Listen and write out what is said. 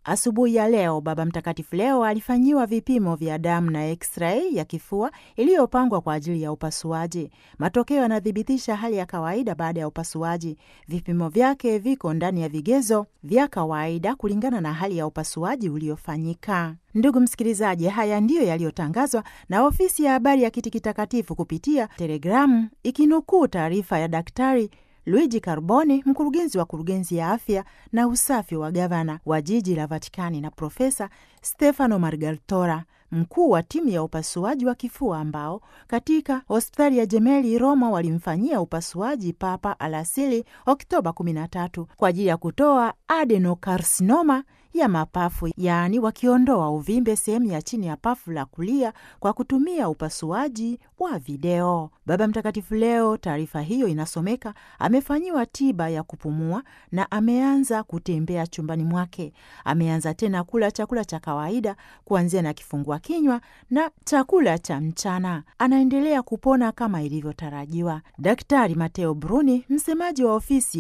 Asubuhi ya leo Baba Mtakatifu leo alifanyiwa vipimo vya damu na x-ray ya kifua iliyopangwa kwa ajili ya upasuaji. Matokeo yanathibitisha hali ya kawaida baada ya upasuaji. Vipimo vyake viko ndani ya vigezo vya kawaida kulingana na hali ya upasuaji uliofanyika. Ndugu msikilizaji, haya ndiyo yaliyotangazwa na ofisi ya habari ya Kiti Kitakatifu kupitia telegramu ikinukuu taarifa ya Daktari Luigi Carboni, mkurugenzi wa kurugenzi ya afya na usafi wa gavana wa jiji la Vatikani, na Profesa Stefano Margartora, mkuu wa timu ya upasuaji wa kifua ambao katika hospitali ya Jemeli Roma walimfanyia upasuaji Papa alasili Oktoba 13 kwa ajili ya kutoa adenokarsinoma ya mapafu, yaani wakiondoa uvimbe sehemu ya chini ya pafu la kulia kwa kutumia upasuaji wa video. Baba Mtakatifu leo, taarifa hiyo inasomeka, amefanyiwa tiba ya kupumua na ameanza kutembea chumbani mwake. Ameanza tena kula chakula cha kawaida kuanzia na kifungua kinywa na chakula cha mchana. Anaendelea kupona kama ilivyotarajiwa. Daktari Mateo Bruni, msemaji wa ofisi